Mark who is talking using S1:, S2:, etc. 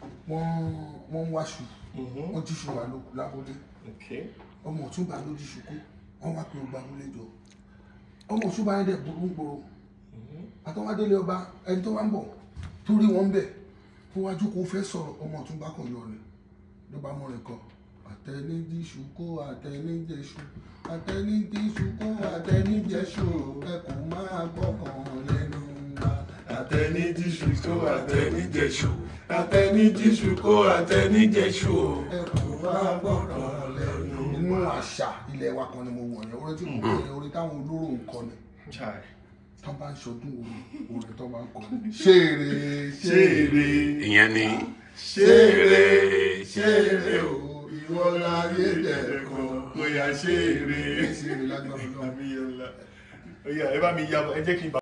S1: wọ́n wọ́n ń wáṣu wọ́n jíṣu wà lóko lábúlé
S2: Okay.
S1: ọmọ ọ̀túnba ló jíṣu kú wọ́n wá pé ó gba abúlé jọ ọmọ ọ̀túnba yẹn dẹ̀ burú ń gbòòrò àtọwádélé ọba ẹni tó wá ń bọ̀ tó rí wọn bẹ̀ tó wájú kó fẹ́ sọ̀rọ̀ ọmọ ọ̀túnba kan yọ ni ló bá mọ̀rìn kan àtẹnidíṣu kó àtẹnijẹṣu àtẹnidíṣu kó àtẹnijẹṣu ẹ kò máa gbọ́kàn lẹ́nu wa.
S2: Àtẹnidíṣu kó àtẹnijẹṣu. Àtẹnidíṣu kó àtẹnijẹṣu.
S1: ẹ kò máa gbọ́kàn lẹ́nu. inú àṣà ilẹ̀ wa kan ni mo wọ̀ yẹn orin tí mo kọ́ yẹn orin táwọn olóró ń kọ ni
S2: Chai.
S1: tó bá ń ṣọdún orin orin tó bá ń kọ ni. ṣeré
S2: Ṣeré.
S3: ìyẹn ni
S2: Ṣeré.
S1: ṣeré
S2: Ṣeré o.
S1: o ìwọ láyé dẹ̀kọ́.
S2: Kó yá ṣeré.
S1: ṣeré lágbára náà.
S2: Àmì yẹn la. Ó yá, ẹ bá mi yá ẹ jẹ́ kí n bá.